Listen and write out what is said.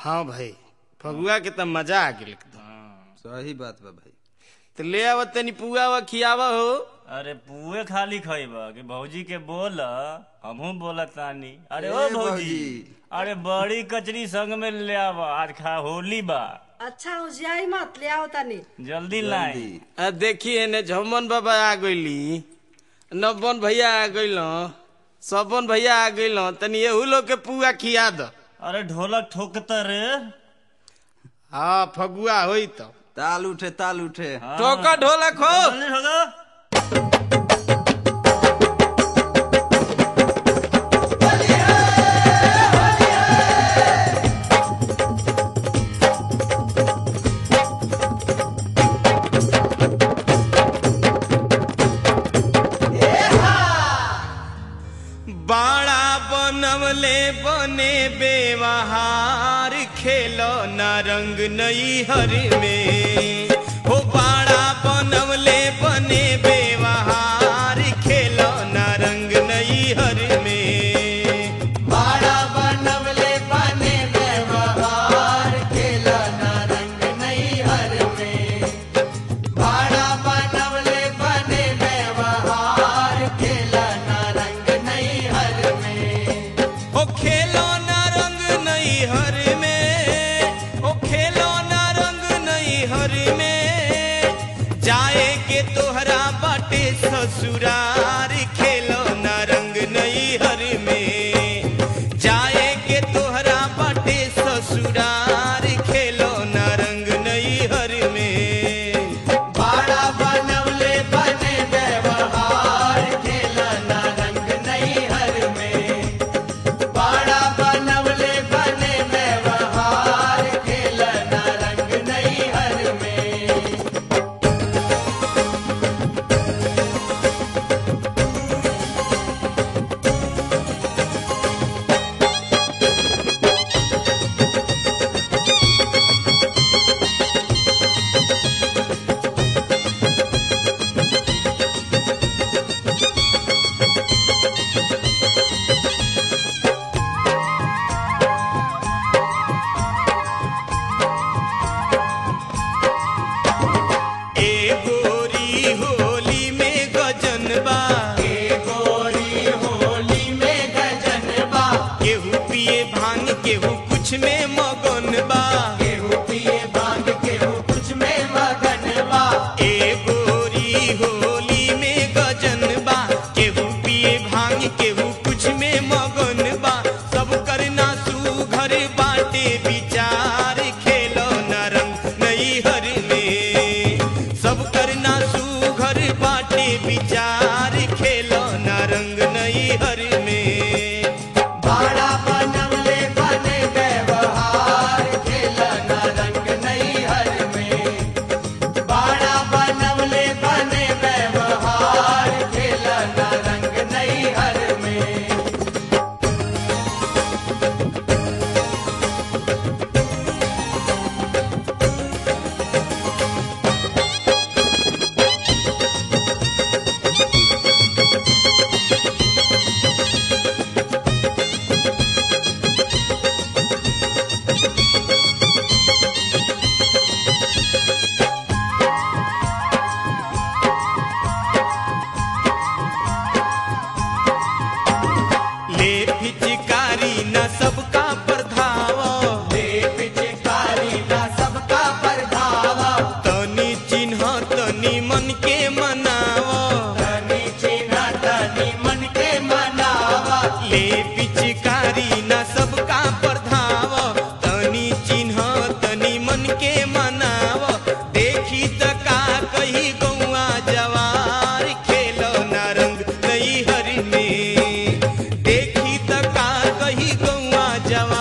हाँ भाई फगुआ के त मजा आ गेल एकदम सही बात बा भाई तो ले आव तनी पुआ वा खियावा हो अरे पुए खाली खइबा कि भौजी के बोल हमहू बोलत तानी अरे ए ओ भौजी भौजी। अरे बड़ी कचरी संग में ले आवा आज खा होली बा अच्छा होशियारी मत ले आओ तनी जल्दी लाई जल्दी आ देखिए ने झमन बाबा आ गइली नब्बन भैया आ गइल सबन भैया आ गइल तनी एहू लोग के पुआ खिया द अरे ढोलक ठोकता रे हाँ फगुआ होई तो ताल उठे ताल उठे हाँ। टोका ढोलक हो जल्दी ठोको। बाड़ा बनवले बने बेवहार खेलो न रंग नई हर में हो बाड़ा बनवले बने बेवहार खेलो न रंग नई हर में बाड़ा बनवले बने व्यवहार खेला ना रंग नहीं हर में बाड़ा बनवले बने व्यवहार खेला ना रंग नहीं हर में ओ खेलो न रंग नई हर में ओ खेलो न रंग नई हर में जाए के तोहरा बाटे ससुरार खेलो न रंग नई हर में जाए के तोहरा बाटे ससुरार खेलो न रंग नई हर में बाड़ा बनवले बने व्यवहार खेला ना रंग नहीं हर में बाड़ा बनवले बने व्यवहार खेला ना रंग नहीं हर में ए गोरी होली में गजन बा गोरी होली में गजनबा केहू पिए भांग केहू कुछ में मगन बा केहू पिए बांध केहू कुछ में मगनबा ए गोरी होली में गजन बा केहू पिए भांग केहू कुछ में मगन बा सब करना सुघर बाटे विचार खेलो न रंग नई हर में सब करना सुघर बाटे विचार खेलो न रंग नई हर में बाड़ा बनवले बने व्यवहार खेला ना रंग नहीं हर में बाड़ा बनवले बने व्यवहार खेला ना रंग नहीं हर में ले पिचकारी न सबका प्रधाव दे पिचकारी ना सबका प्रभावा तनी चिन्ह तनी मन के मनाव तनी चिन्ह तनी मन के मनावा ले पिचकारी न सबका प्रधाव तनी चिन्ह तनी मन के मनाव देखी त का कही गौआ जवार खेलो न रंग नई हर में देखी त का कही गौआ जवार